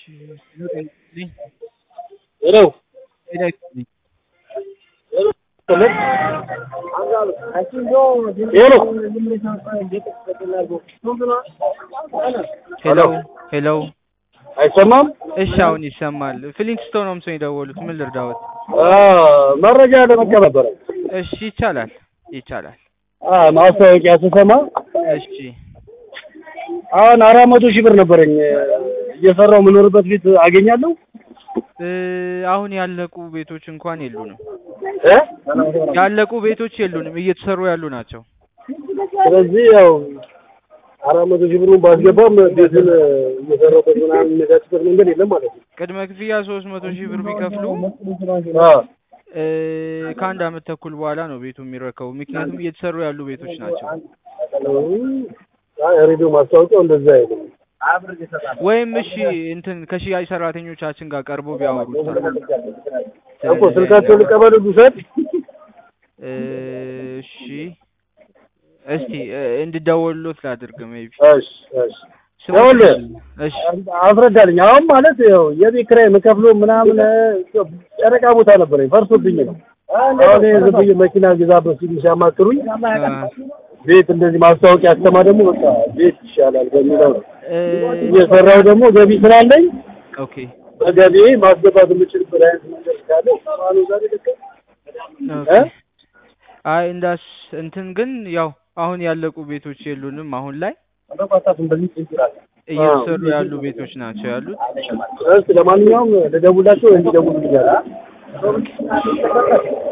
ሄሎ ሄሎ ሄሎ ሄሎ። አይሰማም? እሺ አሁን ይሰማል። ፍሊንትስቶን ነው ሰው የደወሉት። ምን ልርዳዎት? አ መረጃ ለመቀበል ነበረ። እሺ ይቻላል ይቻላል። አ ማስታወቂያ ስሰማ እሺ አሁን አራት መቶ ሺህ ብር ነበረኝ እየሰራው የምኖርበት ቤት አገኛለሁ እ አሁን ያለቁ ቤቶች እንኳን የሉንም። እ ያለቁ ቤቶች የሉንም፣ እየተሰሩ ያሉ ናቸው። ስለዚህ ያው አራት መቶ ሺህ ብሩን ባስገባም ቤቱን እየሰራበት ምናምን የሚነጋጭበት መንገድ የለም ማለት ነው። ቅድመ ክፍያ ሶስት መቶ ሺህ ብር ቢከፍሉ አ እ ከአንድ አመት ተኩል በኋላ ነው ቤቱ የሚረከቡ። ምክንያቱም እየተሰሩ ያሉ ቤቶች ናቸው። አይ ሬዲዮ ማስታወቂያው እንደዛ አይደለም። ወይም እሺ እንትን ከሽያጭ ሰራተኞቻችን ጋር ቀርቦ ቢያወሩት እኮ ስልካቸውን ልቀበል ልውሰድ? እ እሺ እስቲ እ እንድደውልሎት ላድርግ ሜቢ እሺ እሺ ይኸውልህ እሺ አስረዳልኝ። አሁን ማለት ያው የቤት ኪራይ የምከፍለው ምናምን ጨረቃ ቦታ ነበረኝ ፈርሶብኝ ነው። አሁን ይሄ ዝም ብዬ መኪና ግዛበት ሲሉ ሲያማክሩኝ እ ቤት እንደዚህ ማስታወቂያ አስተማ ደግሞ በቃ ቤት ይሻላል በሚለው ነው እ እየሰራው ደግሞ ገቢ ስላለኝ ኦኬ በገቢ ማስገባት የምችልበት አይነት መንገድ ካለ ማኑ ዛሬ ልክ ኦኬ አይ እንዳስ እንትን ግን ያው አሁን ያለቁ ቤቶች የሉንም። አሁን ላይ እየተሰሩ ያሉ ቤቶች ናቸው ያሉት። እስኪ ለማንኛውም ልደውላቸው እንዲደውሉ ብያለሁ።